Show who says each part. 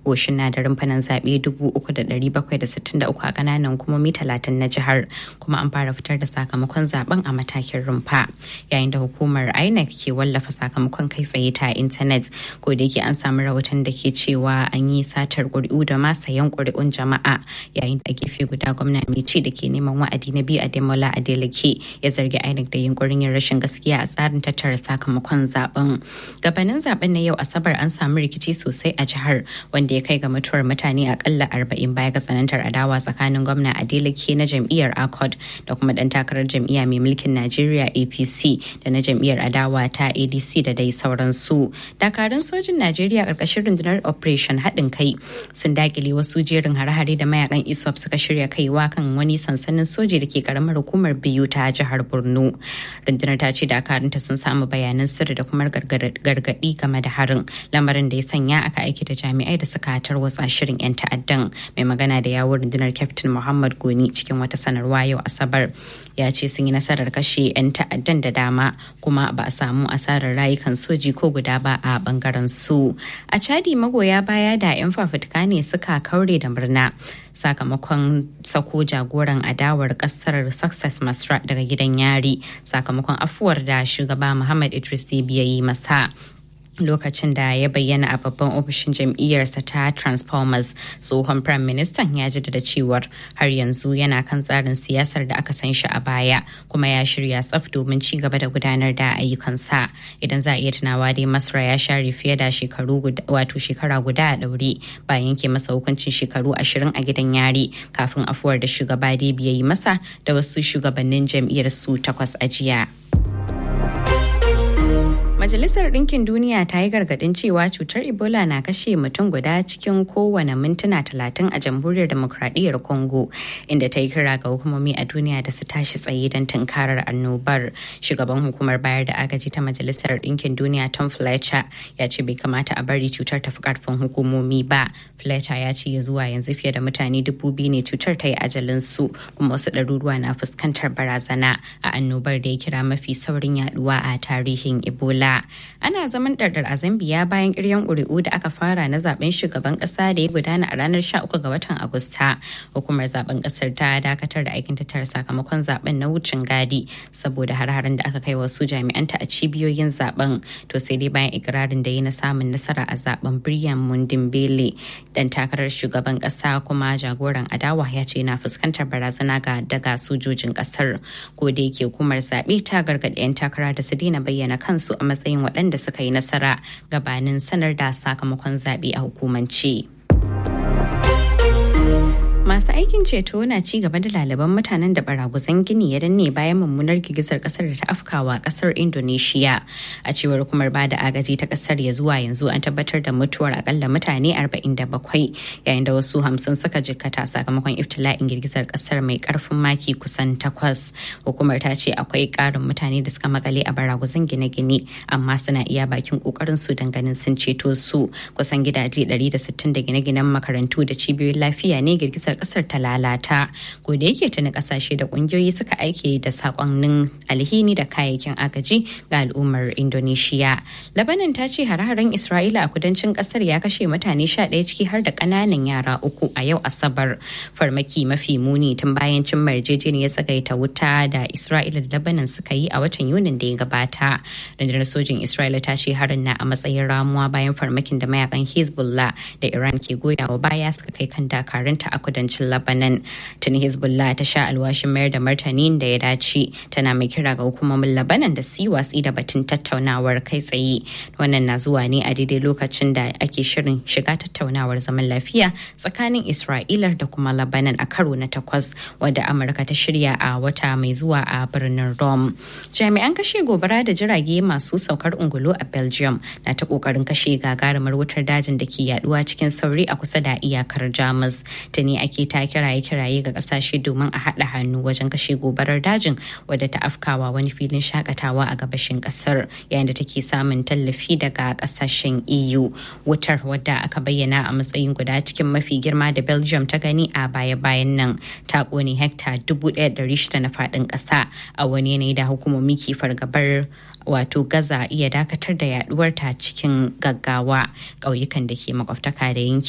Speaker 1: na da rumfanan zaɓe 3,763 a ƙananan hukumomi 30 na jihar kuma an fara fitar da sakamakon zaben a matakin rumfa yayin da hukumar inec ke wallafa sakamakon kai tsaye ta intanet ko da yake an samu rahoton da ke cewa an yi satar ƙuri'u da ma sayan ƙuri'un jama'a yayin da gefe guda gwamna mai ci da ke neman wa'adi na biyu a demola adeleke ya zargi inec da yunkurin yin rashin gaskiya a tsarin tattara sakamakon zaben gabanin zaben na yau asabar an samu rikici sosai a jihar wanda ya kai ga mutuwar mutane akalla arba'in baya ga tsanantar adawa tsakanin gwamna adeleke na jam'iyyar accord da kuma dan takarar jam'iyya mai mulkin najeriya apc da na jam'iyyar adawa ta adc da dai sauransu dakarun sojin najeriya karkashin rundunar operation haɗin kai sun dakile wasu jerin hare-hare da mayakan iswap suka shirya kaiwa kan wani sansanin soji da ke karamar hukumar biyu ta jihar borno rundunar ta ce dakarunta sun samu bayanan sirri da kuma gargaɗi game da harin lamarin da ya sanya aka aiki da jami'ai da suka tarwatsa shirin 'yan ta'addan mai magana da yawon rundunar kyaftin muhammad goni cikin wata sanarwa yau asabar ya ce sun yi nasarar kashe 'yan ta'addan da dama kuma ba a samu asarar rayukan soji ko guda ba a bangaren su a chadi magoya baya da 'yan fafutuka ne suka kaure da murna sakamakon sako jagoran adawar kasar success masra daga gidan yari sakamakon afuwar da shugaba muhammad idris ya yi masa lokacin da ya bayyana a babban ofishin jam'iyyarsa ta transformers tsohon prime minister ya jaddada cewar har yanzu yana kan tsarin siyasar da aka san shi a baya kuma ya shirya tsaf domin ci gaba da gudanar da ayyukansa idan za a iya tunawa dai masra ya share fiye da shekaru wato shekara guda a daure bayan yanke masa hukuncin shekaru ashirin a gidan yari kafin afuwar da shugaba ya yi masa da wasu shugabannin jam'iyyar su takwas a jiya. Majalisar Ɗinkin Duniya ta yi gargaɗin cewa cutar Ebola na kashe mutum guda cikin kowane mintuna talatin a jamhuriyar demokradiyyar Congo, inda ta yi kira ga hukumomi a duniya da su tashi tsaye don tunkarar annobar. Shugaban hukumar bayar da agaji ta Majalisar Ɗinkin Duniya Tom Fletcher ya ce bai kamata a bari cutar ta fi ƙarfin hukumomi ba. Fletcher ya ce zuwa yanzu fiye da mutane dubu biyu ne cutar ta yi ajalin su kuma wasu ɗaruruwa na fuskantar barazana a annobar da ya kira mafi saurin yaduwa a tarihin Ebola. ana zaman ɗarɗar a Zambiya bayan ƙiryan ƙuri'u da aka fara na zaben shugaban ƙasa da ya gudana a ranar 13 ga watan Agusta. Hukumar zaben ƙasar ta dakatar da aikin tattara sakamakon zaben na wucin gadi saboda har-haren da aka kai wasu jami'anta a cibiyoyin zaben. To sai dai bayan ikirarin da yi na samun nasara a zaben Brian Mundimbele dan takarar shugaban ƙasa kuma jagoran adawa ya ce na fuskantar barazana ga daga sojojin ƙasar. Ko da yake hukumar zaɓe ta gargaɗi 'yan takara da su daina bayyana kansu a matsayin waɗanda suka yi nasara gabanin sanar da sakamakon zaɓe a hukumance. Masu aikin ceto na ci gaba da lalaban mutanen da baraguzan gini ya danne bayan mummunar girgizar kasar da ta afkawa kasar Indonesia. A cewar hukumar bada agaji ta kasar ya zuwa yanzu an tabbatar da mutuwar akalla mutane 47 yayin da wasu hamsin suka jikkata sakamakon iftila'in girgizar kasar mai karfin maki kusan takwas. Hukumar ta ce akwai karin mutane da suka makale a baraguzan gine-gine amma suna iya bakin kokarin su ganin sun ceto su kusan gidaje 160 da gine-ginen makarantu da cibiyoyin lafiya ne girgizar kasar ta lalata ko da yake tuni kasashe da kungiyoyi suka aike da sakonnin alhini da kayayyakin agaji ga al'ummar indonesia labanin ta ce hare-haren isra'ila a kudancin kasar ya kashe mutane sha ɗaya ciki har da ƙananan yara uku a yau asabar farmaki mafi muni tun bayan cin yarjejeniyar tsagaita wuta da isra'ila da labanin suka yi a watan yunin da ya gabata rundunar sojin isra'ila ta ce harin na a matsayin ramuwa bayan farmakin da mayakan hezbollah da iran ke goyawa baya suka kai kan dakarunta a kudancin Lebanon. Tuni Hezbollah ta sha alwashin mayar da martani da ya dace tana mai kira ga hukumomin Lebanon da su watsi da batun tattaunawar kai tsaye. Wannan na zuwa ne a daidai lokacin da ake shirin shiga tattaunawar zaman lafiya tsakanin Isra'ila da kuma Lebanon a karo na takwas wadda Amurka ta shirya a wata mai zuwa a birnin Rome. Jami'an kashe gobara da jirage masu saukar ungulu a Belgium na ta kokarin kashe gagarumar wutar dajin da ke yaduwa cikin sauri a kusa da iyakar Jamus. Tuni ake ta kiraye-kiraye ga kasashe domin a haɗa hannu wajen kashe gobarar dajin wadda ta afkawa wani filin shakatawa a gabashin kasar yayin da take samun tallafi daga kasashen EU. Wutar wadda aka bayyana a matsayin guda cikin mafi girma da Belgium ta gani a baya-bayan nan ta kone hekta 1,600 na faɗin ƙasa a wani yanayi da hukumomi ke fargabar wato gaza iya dakatar da yaduwar ta cikin gaggawa ƙauyukan da ke makwabtaka da yanki